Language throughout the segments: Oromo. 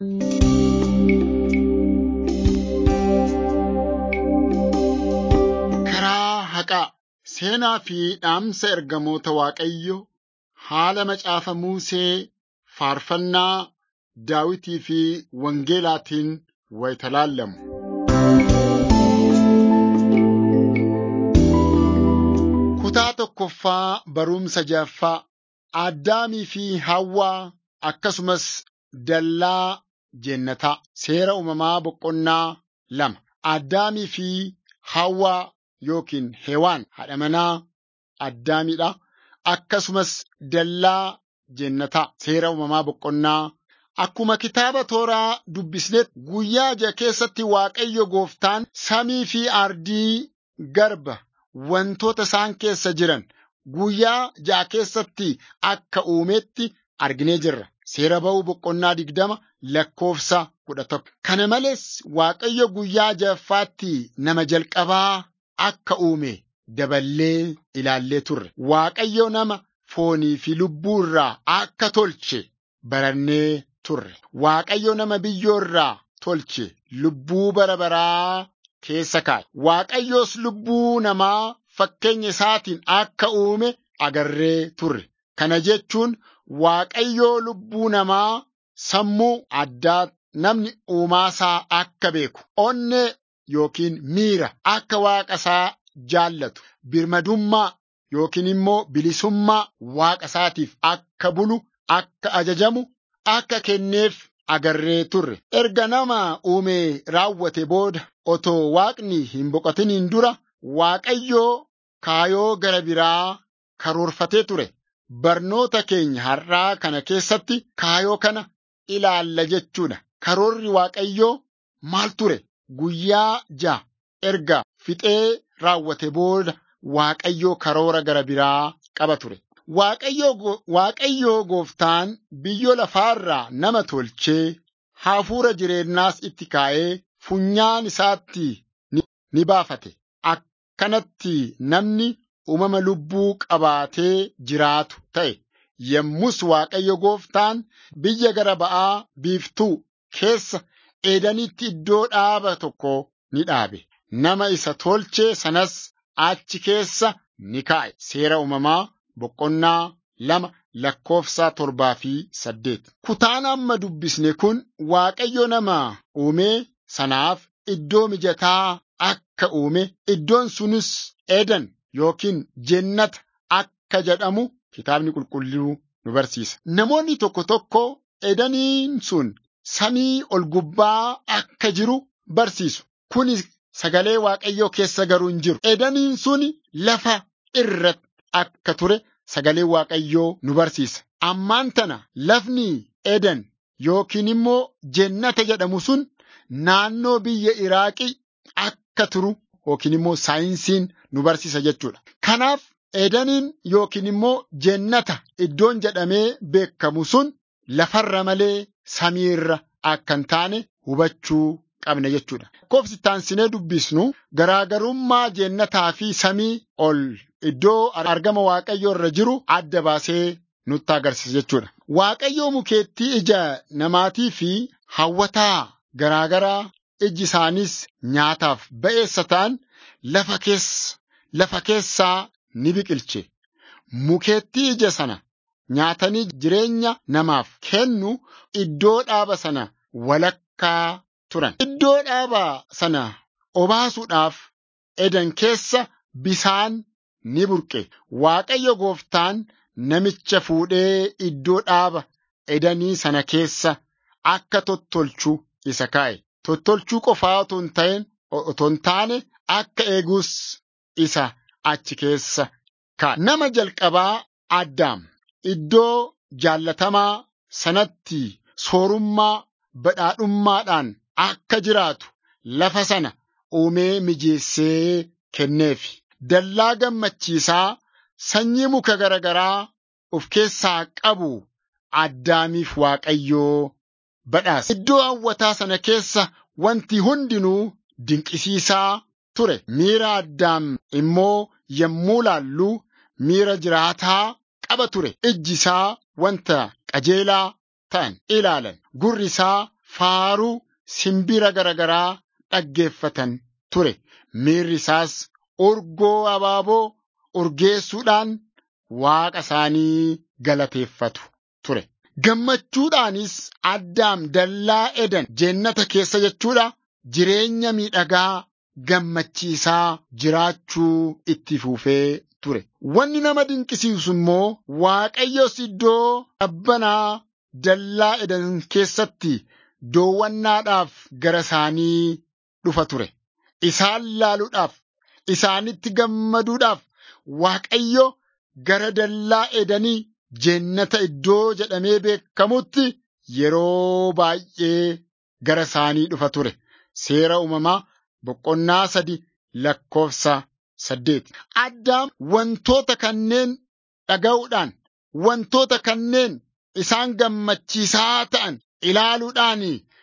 Karaa haqaa seenaa fi dhaamsa ergamoota Waaqayyoo haala macaafa Musee faarfannaa Daawitii fi Wangeelaatiin wayita laallamu. Kutaa tokkoffaa barumsa ja'affaa Addaamii fi Hawwaa akkasumas dallaa jennataa seera uumamaa boqonnaa lama. Addaamii fi Hawwaa yookiin Hewaan haadha manaa Addaamiidha. Akkasumas dallaa jennataa seera uumamaa boqonnaa Akkuma kitaaba tooraa dubbisnetti guyyaa ja'a keessatti Waaqayyo gooftaan samii fi ardii garba wantoota isaan keessa jiran guyyaa ja'a keessatti akka uumetti arginee jirra. Seera ba'uu boqonnaa digdama lakkoofsa kudha tokko. Kana malees Waaqayyo guyyaa ja'affaatti nama jalqabaa akka uume daballee ilaallee turre. Waaqayyo nama foonii fi lubbuu irraa akka tolche barannee turre. Waaqayyo nama biyyoo irraa tolche lubbuu bara baraa keessa kaa'e. Waaqayyoos lubbuu namaa fakkeenya isaatiin akka uume agarree turre. Kana jechuun Waaqayyoo lubbuu namaa sammuu addaa namni uumaasaa akka beeku, onnee yookiin miira akka waaqa isaa jaallatu, birmadummaa yookiin immoo bilisummaa waaqa isaatiif akka bulu, akka ajajamu, akka kenneef agarree turre. Erga nama uume raawwate booda otoo waaqni hin boqotiniin dura Waaqayyoo kaayoo gara biraa karoorfatee ture. Barnoota keenya har'aa kana keessatti kaayoo kana ilaalla jechuudha. Karoorri Waaqayyoo maal ture? Guyyaa ja'a erga fixee raawwate booda Waaqayyoo karoora gara biraa qaba ture. Waaqayyoo gooftaan biyyoo lafaarraa nama tolchee hafuura jireenyaas itti kaa'ee funyaan isaatti ni baafate. Akkanatti namni uumama lubbuu qabaatee jiraatu ta'e. Yommus Waaqayyo gooftaan biyya gara ba'aa biiftuu keessa Eedanitti iddoo dhaaba tokko ni dhaabe. Nama isa tolche sanas achi keessa ni kaa'e. Seera uumamaa boqonnaa lama lakkoofsa torbaa fi saddeet. Kutaan amma dubbisne kun Waaqayyo nama uume sanaaf iddoo mijataa akka uume iddoon sunis Edan yookiin jennata akka jedhamu kitaabni qulqulluu nu barsiisa. Namoonni tokko tokko Edaniin sun samii ol gubbaa akka jiru barsiisu. Kuni sagalee Waaqayyoo keessa garuu hin jiru. Edaniin sun lafa irratti akka ture sagalee Waaqayyoo nu barsiisa. Ammaan tana lafni Edan yookiin immoo jennata jedhamu sun naannoo biyya Iraaqii akka turu yookiin immoo saayinsiin nu barsiisa jechuudha. Kanaaf Edaniin yookiin immoo jennata iddoon jedhamee beekamu sun lafarra malee samiirra akka hin taane hubachuu qabna jechuudha. Lakkoofsi taansinee dubbisnu garaagarummaa jennataa fi samii ol iddoo argama Waaqayyoo irra jiru adda baasee nutti agarsiisa jechuudha. Waaqayyoo mukeettii ija namaatii fi hawwataa garaagaraa iji isaanis nyaataaf ba'eessa ta'an lafa keessa lafa keessaa ni biqilche. Mukeettii ija sana nyaatanii jireenya namaaf kennu iddoo dhaaba sana walakkaa turan. Iddoo dhaaba sana obaasuudhaaf edan keessa bisaan ni burqe. Waaqayyo gooftaan namicha fuudhee iddoo dhaaba edanii sana keessa akka tottolchu isa kaa'e. Tottolchuu qofaa otoo hin ta'in otoo hin taane akka eegus isa achi keessa kaa'e. Nama jalqabaa Addaam iddoo jaallatamaa sanatti soorummaa badhaadhummaadhaan akka jiraatu lafa sana uumee mijeessee kenneef. Dallaa gammachiisaa sanyii muka garaagaraa of keessaa qabu Addaamiif Waaqayyoo badhaase. Iddoo hawwataa sana keessa wanti hundinuu dinqisiisaa ture. Miira Addaam immoo yommuu laallu miira jiraataa qaba ture. Ijji isaa wanta qajeelaa ta'an ilaalan. Gurri isaa faaruu simbira garagaraa dhaggeeffatan ture. Miirri isaas urgoo abaaboo urgeessuudhaan waaqa isaanii galateeffatu ture. Gammachuudhaanis Addaam dallaa Eden jennata keessa jechuudha jireenya miidhagaa gammachiisaa jiraachuu itti fufee ture. Wanni nama dinqisiisu immoo Waaqayyos iddoo qabbanaa dallaa Eden keessatti doowwannaadhaaf gara isaanii dhufa ture. Isaan laaluudhaaf, isaanitti gammaduudhaaf Waaqayyo gara dallaa Edanii jennata iddoo jedhamee beekamutti yeroo baay'ee gara isaanii dhufa ture. Seera uumamaa boqonnaa sadi lakkoofsa saddeet. Addaam wantoota kanneen dhaga'uudhaan, wantoota kanneen isaan gammachiisaa ta'an ilaaluudhaan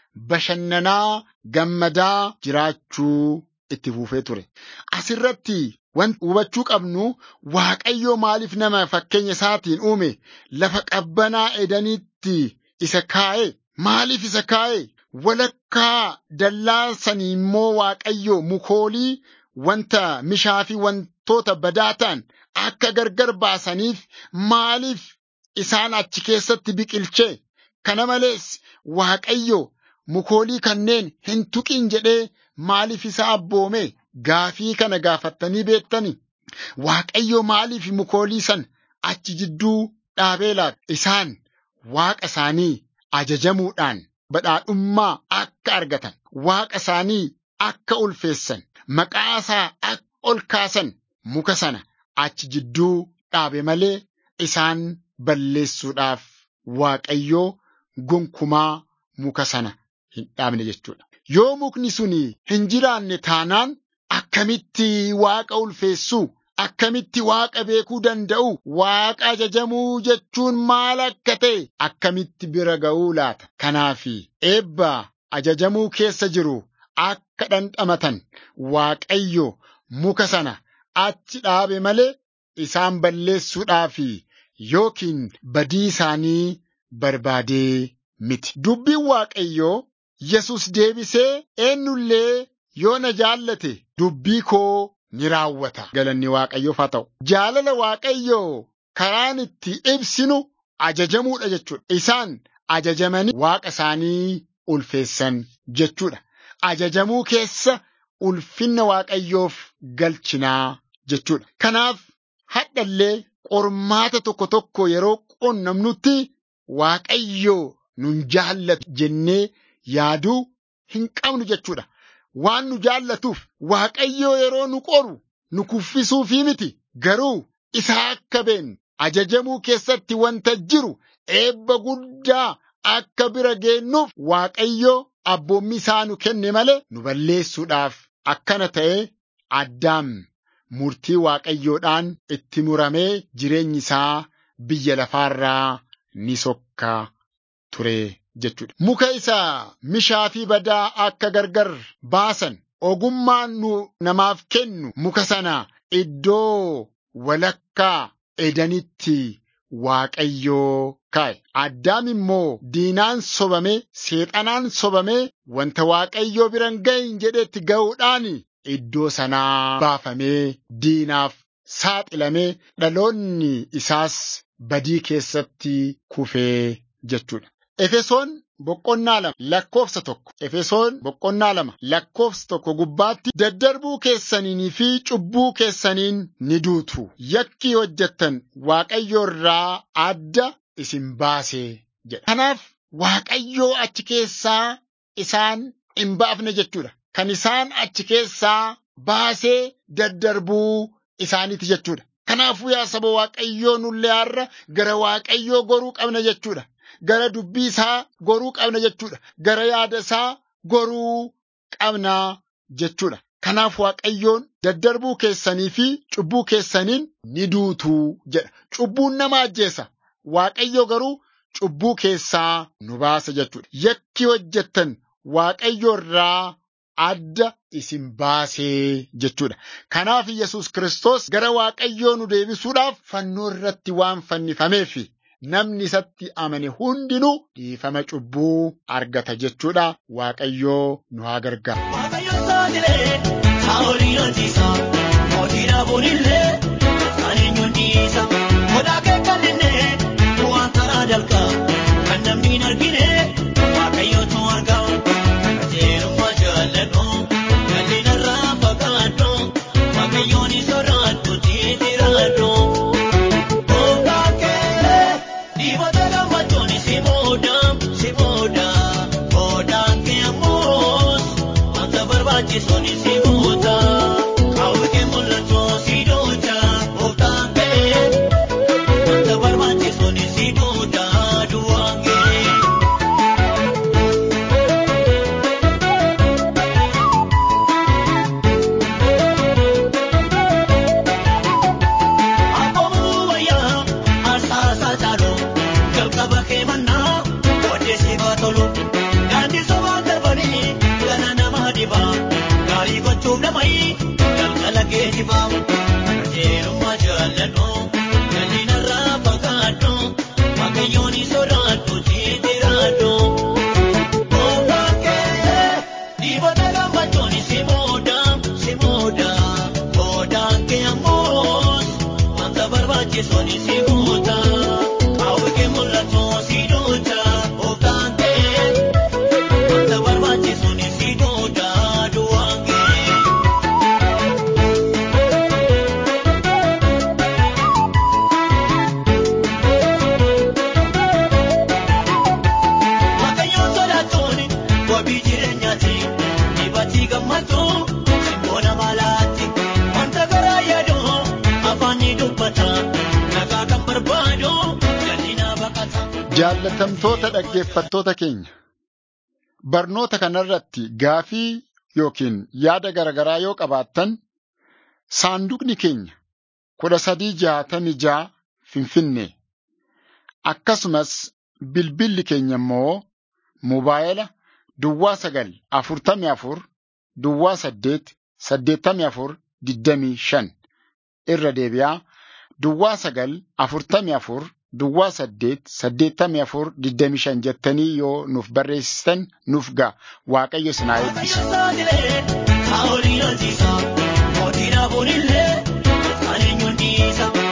bashannanaa gammadaa jiraachuu itti fufee ture. Asirratti wanti hubachuu qabnu Waaqayyo maaliif nama fakkeenya isaatiin uume lafa qabbanaa edanitti isa kaa'e maaliif isa kaa'e walakkaa dallaa sanii immoo Waaqayyo mukoolii wanta mishaa fi wantoota badaa ta'an akka gargar baasaniif maaliif isaan achi keessatti biqilchee kana malees Waaqayyo mukoolii kanneen hin tuqin jedhee maaliif isa abboome gaafii kana gaafattanii beektani Waaqayyo maaliif mukoolii san achi jidduu dhaabee laata isaan waaqa isaanii ajajamuudhaan badhaadhummaa akka argatan waaqa isaanii akka ulfeessan maqaa isaa akka ol kaasan muka sana achi jidduu dhaabe malee isaan balleessuudhaaf Waaqayyoo gonkumaa muka sana hin dhaabne jechuudha. Yoo mukni suni hin jiraanne taanaan akkamitti waaqa ulfeessuu akkamitti waaqa beekuu danda'u waaqa ajajamuu jechuun maal akka ta'e akkamitti bira ga'uu laata. Kanaafi eebba ajajamuu keessa jiru akka dhandhamatan waaqayyo muka sana achi dhaabe malee isaan balleessuudhaafi yookiin badii isaanii barbaadee miti. Dubbiin waaqayyoo Yesus deebisee eenyullee yoo na jaallate dubbii koo ni raawwata. Galanni waaqayyoof haa ta'u. Jaalala waaqayyoo karaan itti ibsinu ajajamuudha jechuudha. Isaan ajajamanii waaqa isaanii ulfeessan jechuudha. Ajajamuu keessa ulfinna waaqayyoof galchinaa jechuudha. Kanaaf hadhallee qormaata tokko tokko yeroo qunnamnutti waaqayyoo nun jaallatu jennee yaaduu hin qabnu jechuudha. Waan nu jaallatuuf waaqayyoo yeroo nu qoru nu kuffisuufii miti garuu isa akka beeknu ajajamuu keessatti wanta jiru eebba guddaa akka bira geennuuf waaqayyoo abboommi isaa nu kenne malee nu balleessuudhaaf akkana ta'e addaam murtii waaqayyoodhaan itti muramee jireenyi isaa biyya lafaarraa ni sokka ture jechuudha. Muka isaa mishaa fi badaa akka gargar baasan ogummaan nu namaaf kennu muka sana iddoo walakkaa edanitti waaqayyoo kaa'e. Addaam immoo diinaan sobame seexanaan sobame wanta waaqayyoo biran gahin jedhetti ga'uudhaan iddoo sanaa baafamee diinaaf saaxilamee dhaloonni isaas badii keessatti kufee jechuudha. Efesoon boqonnaa lama lakkoofsa tokko Efesoon boqonnaa lama lakkoofsa tokko gubbaatti daddarbuu keessaniinii fi cubbuu keessaniin ni duutu yakkii hojjettan waaqayyo irraa adda isin baasee jedha. Kanaaf waaqayyoo achi keessaa isaan hin baafne jechuudha. Kan isaan achi keessaa baasee daddarbuu isaaniiti jechuudha. Kanaafuu yaa saba waaqayyoo nullee har'a gara waaqayyoo goruu qabna jechuudha. Gara dubbii isaa goruu qabna jechuudha. Gara yaada isaa goruu qabna jechuudha. Kanaaf waaqayyoon daddarbuu keessanii fi cubbuu keessaniin ni duutuu jedha. Cubbuun nama ajjeesa. Waaqayyo garuu cubbuu keessaa nu baasa jechuudha. Yakki hojjettan waaqayyo irraa adda isin baasee jechuudha. Kanaaf Yesus Kiristoos gara waaqayyoo nu deebisuudhaaf fannoo irratti waan fannifameef namni isatti amane hundinuu dhiifama cubbuu argata jechuudha. Waaqayyoo nu haa gargaaru. Waaqayyo saaxilee saa'olii hojiisa mootii dhaabuun illee kan eenyuun dhiisa godaa keekkallinne bu'aan karaa dalqa kan namni hin argine waaqayyootu arga qajeelummaa jaalladhu jal'ina irraa fagaadhu waaqayyoon soraadhu jijjiiradhu. Gooftaan kee dhiibota gammachuun si booda si booda goodaan kee ammoos wanta barbaachisuun si guuta qaawwi kee mul'atu si duucha gooftaan kee wanta barbaachisuun si duuta duwwaan kee. Abboomoo wayyaa arsaasaa caaluu jalqaba kee mannaa booddee si baatolu daandii sobaan darbanii gana namaa dibaa gaarii gochuuf namayii galgala kee dibaa qajeelummaa jaalladhu jal'ina irraa fagaadhu waaqayyoon sodaadhu jijjiiradhu. Gooftaan kee dhiibota gammachuun si booda si booda goodaan kee ammoos wanta barbaachisuun si guuta qaawwi kee mul'atu si duucha gooftaan kee wanta barbaachisuun si duuta duwwaan kee. Waaqayyoon sodaachuun wabii jireenyaati. Dhibatii gammachuu simboona maalaatti. Wanta garaa yaadu afaan ni dubbata. Nagaa kan barbaadu jal'ina baqata. Jaallatamtoota dhaggeeffattoota keenya barnoota kanarratti gaafii yookiin yaada garaagaraa yoo qabaattan saanduqni keenya kudha sadii jaatamii ja'a Finfinnee akkasumas bilbilli keenya immoo mobaayila duwwaa sagal afurtamii afur duwwaa saddeet saddeettamii afur digdamii shan irra deebi'aa duwwaa sagal afurtamii afur duwwaa saddeet saddeettamii afur digdamii shan jettanii yoo nuuf barreessitan nuuf ga'a waaqayyo isin haa eebbisu. Waaqayyoon saaxilee saa'olii hojiisa. Mootii dhaabuun illee kan eenyuun dhiisa.